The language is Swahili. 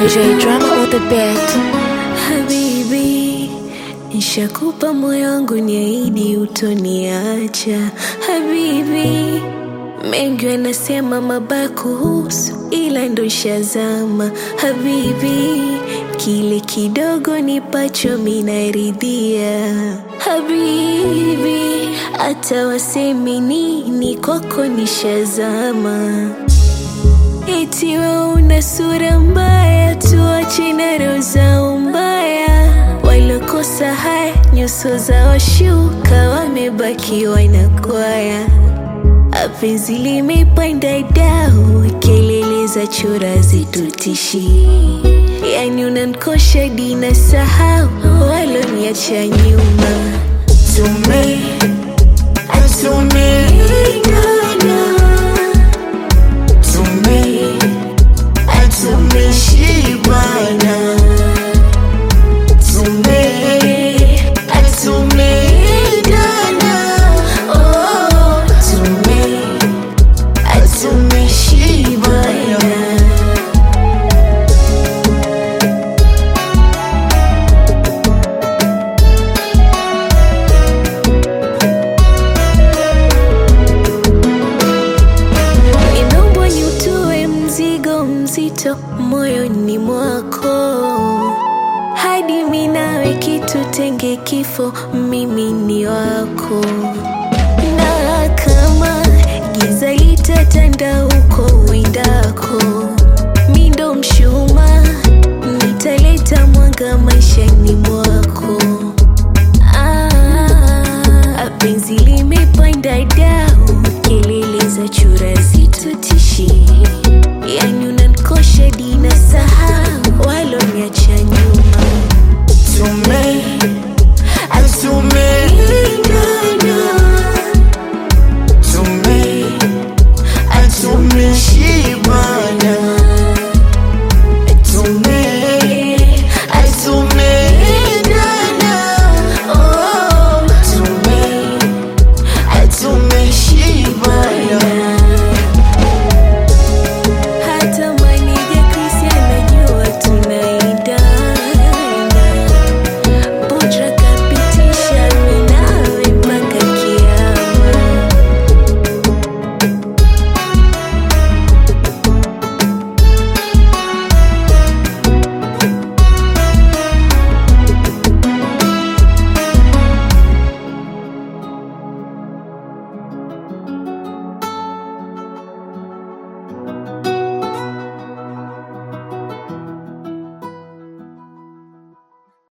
DJ drama on the beat. Habibi, nishakupa moyo wangu, niahidi utoniacha. Habibi, mengi wanasema mabaya kuhusu, ila ndo nshazama. Habibi, kile kidogo nipacho minaridhia. Habibi, hata wasemi nini, kwako nishazama. Eti we una sura mbaya, tuache na roho zao mbaya. Walokosa haya nyuso za washuka, wamebaki wanakwaya. Apenzi limepanda dau, kelele za chura zitutishi. Yani unankosha dina sahau, waloniacha nyuma. Tume, tumepigana tume tumeshibana tume tumeendana oh, tume tumeshibana Ninaomba niutoe mzigo mzito moyoni mwako, hadi mimi nawe kitutenge kifo, mimi ni wako. Na kama giza litatanda huko uendako, mi ndo mshumaa, nitaleta mwanga maishani mwako. Ah, penzi limepanda dau, kelele za chura zitutishi, yani unankosha dina sahau, waloniacha nyuma. Tume